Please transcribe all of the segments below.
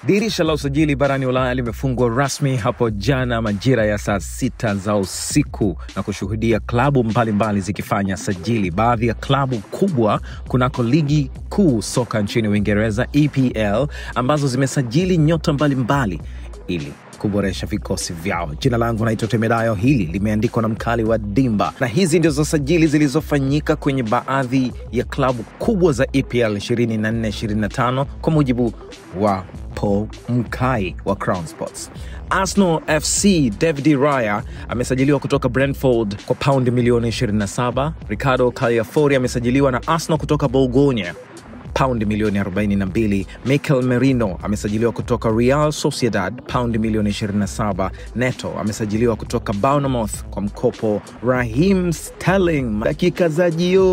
Dirisha la usajili barani Ulaya limefungwa rasmi hapo jana majira ya saa sita za usiku na kushuhudia klabu mbalimbali zikifanya sajili. Baadhi ya klabu kubwa kunako ligi kuu soka nchini Uingereza EPL ambazo zimesajili nyota mbalimbali ili kuboresha vikosi vyao. Jina langu naitwa Temedayo. Hili limeandikwa na mkali wa Dimba, na hizi ndizo sajili zilizofanyika kwenye baadhi ya klabu kubwa za EPL 24-25 kwa mujibu wa Paul Mkai wa Crown Sports. Arsenal FC David Raya amesajiliwa kutoka Brentford kwa paundi milioni 27. Ricardo Cagliari amesajiliwa na Arsenal kutoka Bologna paundi milioni 42. Mikel Merino amesajiliwa kutoka Real Sociedad paundi milioni 27. Neto amesajiliwa kutoka Bournemouth kwa mkopo. Raheem Sterling dakika za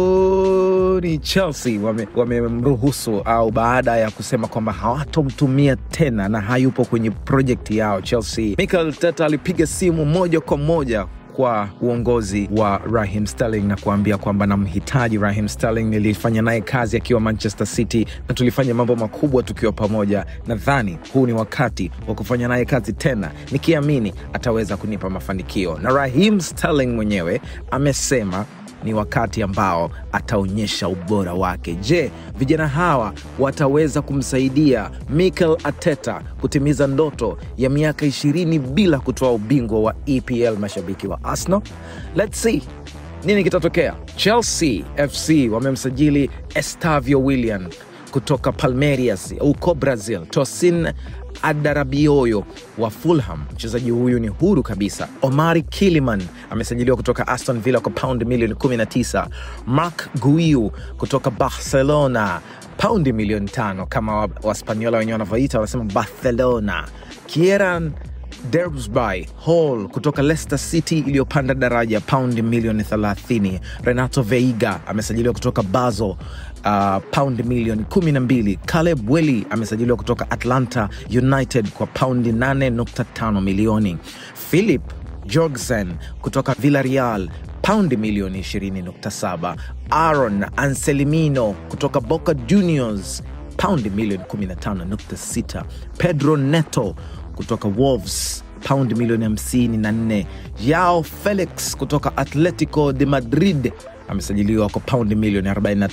jioni Chelsea wamemruhusu wame au baada ya kusema kwamba hawatomtumia tena na hayupo kwenye projekti yao Chelsea. Mikel Arteta alipiga simu moja kwa moja kwa uongozi wa Raheem Sterling na kuambia kwamba namhitaji Raheem Sterling. Nilifanya naye kazi akiwa Manchester City na tulifanya mambo makubwa tukiwa pamoja. Nadhani huu ni wakati wa kufanya naye kazi tena, nikiamini ataweza kunipa mafanikio. Na Raheem Sterling mwenyewe amesema ni wakati ambao ataonyesha ubora wake. Je, vijana hawa wataweza kumsaidia Mikel Arteta kutimiza ndoto ya miaka ishirini bila kutoa ubingwa wa EPL? Mashabiki wa Arsenal, let's see nini kitatokea. Chelsea FC wamemsajili Estavio Willian kutoka Palmeiras huko Brazil. Tosin Adarabioyo wa Fulham, mchezaji huyu ni huru kabisa. Omari Kiliman amesajiliwa kutoka Aston Villa kwa paundi milioni 19. Mark Guiu kutoka Barcelona paundi milioni tano, kama Waspaniola wenyewe wanavyoita, wanasema Barcelona. Kieran Derbsby Hall kutoka Leicester City iliyopanda daraja paundi milioni 30. Renato Veiga amesajiliwa kutoka Basel uh, paundi milioni 12. Caleb Welly amesajiliwa kutoka Atlanta United kwa paundi 8.5 milioni. Philip Jorgensen kutoka Villarreal paundi milioni 20.7. Aaron Anselmino kutoka Boca Juniors paundi milioni 15.6. Pedro Neto kutoka Wolves paundi milioni 54. Yao Felix kutoka Atletico de Madrid amesajiliwa kwa paundi milioni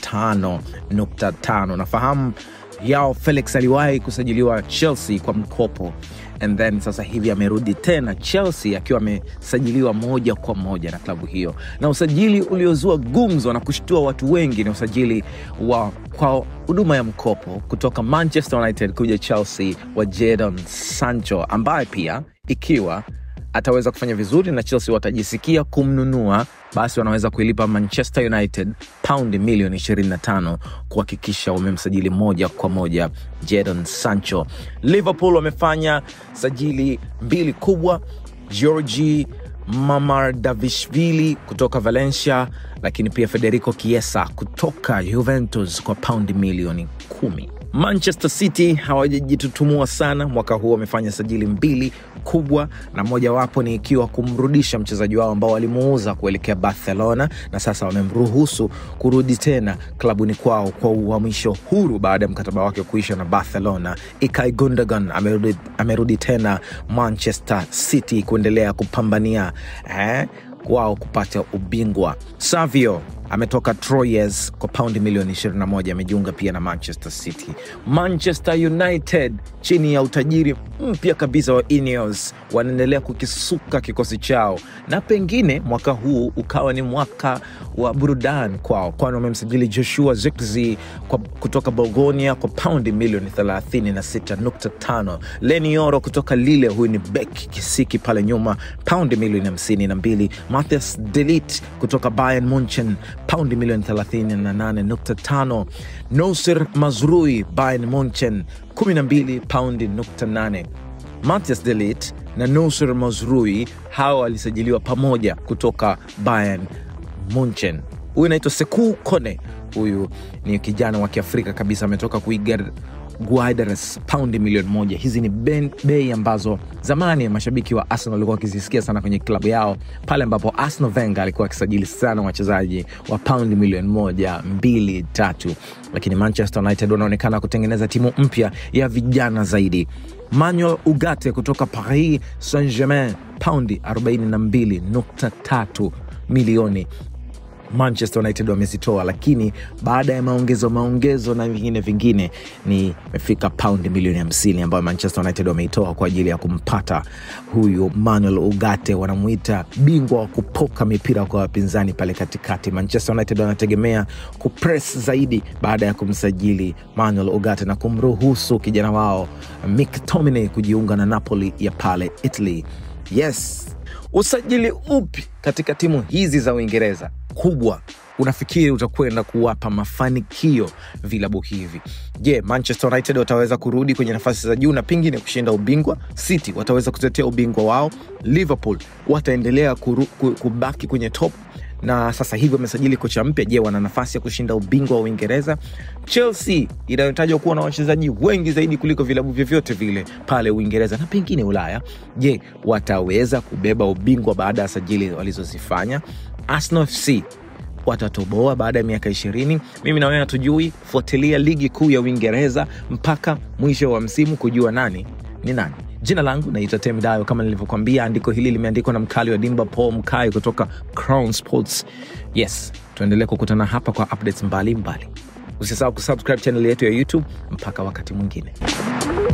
45.5. Nafahamu Yao Felix aliwahi kusajiliwa Chelsea kwa mkopo and then sasa hivi amerudi tena Chelsea akiwa amesajiliwa moja kwa moja na klabu hiyo, na usajili uliozua gumzo na kushtua watu wengi ni usajili wa kwa huduma ya mkopo kutoka Manchester United kuja Chelsea wa Jadon Sancho, ambaye pia ikiwa ataweza kufanya vizuri na Chelsea watajisikia kumnunua, basi wanaweza kuilipa Manchester United paundi milioni 25 kuhakikisha wamemsajili moja kwa moja Jadon Sancho. Liverpool wamefanya sajili mbili kubwa, Georgi Mamardavishvili kutoka Valencia, lakini pia Federico Chiesa kutoka Juventus kwa paundi milioni kumi. Manchester City hawajajitutumua sana mwaka huu, wamefanya sajili mbili kubwa, na mojawapo ni ikiwa kumrudisha mchezaji wao ambao walimuuza kuelekea Barcelona na sasa wamemruhusu kurudi tena klabuni kwao kwa uhamisho huru baada ya mkataba wake kuisha na Barcelona. Ilkay Gundogan amerudi, amerudi tena Manchester City kuendelea kupambania eh, wao kupata ubingwa. Savio ametoka Troyes kwa paundi milioni 21, amejiunga pia na Manchester City. Manchester United chini ya utajiri mpya kabisa wa Ineos wanaendelea kukisuka kikosi chao, na pengine mwaka huu ukawa ni mwaka wa burudani kwao, kwani wamemsajili Joshua Zirkzee kutoka Bologna kwa paundi milioni 36.5. Leny Yoro kutoka Lille, huyu ni bek kisiki pale nyuma, paundi milioni 52. Matthias de Ligt kutoka Bayern Munchen paundi milioni 38.5. Nosir Mazrui Bayern Munchen 12 paundi nukta 8. Matthias de Ligt na Nosir Mazrui hawa walisajiliwa pamoja kutoka Bayern Munchen. Huyu anaitwa Sekou Kone, huyu ni kijana wa Kiafrika kabisa, ametoka kuiga Guideras paundi milioni moja. Hizi ni ben- bei ambazo zamani mashabiki wa Arsenal walikuwa wakizisikia sana kwenye klabu yao pale ambapo Arsenal Wenger alikuwa akisajili sana wachezaji wa paundi milioni moja, mbili, tatu, lakini Manchester United wanaonekana kutengeneza timu mpya ya vijana zaidi. Manuel Ugarte kutoka Paris Saint-Germain paundi 42.3 milioni Manchester United wamezitoa, lakini baada ya maongezo maongezo na vingine vingine ni imefika paundi milioni hamsini ambayo Manchester United wameitoa kwa ajili ya kumpata huyu Manuel Ugarte. Wanamuita bingwa wa kupoka mipira kwa wapinzani pale katikati. Manchester United wanategemea kupres zaidi baada ya kumsajili Manuel Ugarte na kumruhusu kijana wao McTominay kujiunga na Napoli ya pale Italy. Yes, usajili upi katika timu hizi za Uingereza kubwa unafikiri utakwenda kuwapa mafanikio vilabu hivi? Je, Manchester United wataweza kurudi kwenye nafasi za juu na pengine kushinda ubingwa? City wataweza kutetea ubingwa wao? Liverpool wataendelea kuru, ku- kubaki kwenye top na sasa hivi wamesajili kocha mpya. Je, wana nafasi ya kushinda ubingwa wa Uingereza? Chelsea inayotajwa kuwa na wachezaji wengi zaidi kuliko vilabu vyovyote vile pale Uingereza na pengine Ulaya, je, wataweza kubeba ubingwa baada ya sajili walizozifanya? Arsenal FC watatoboa baada ya miaka ishirini. Mimi na wewe hatujui. Fuatilia ligi kuu ya Uingereza mpaka mwisho wa msimu kujua nani ni nani. Jina langu naitwa Temi Dayo, kama nilivyokwambia, andiko hili limeandikwa na mkali wa dimba Paul Mkai kutoka Crown Sports. Yes, tuendelee kukutana hapa kwa updates mbalimbali. Usisahau kusubscribe channel yetu ya YouTube. Mpaka wakati mwingine.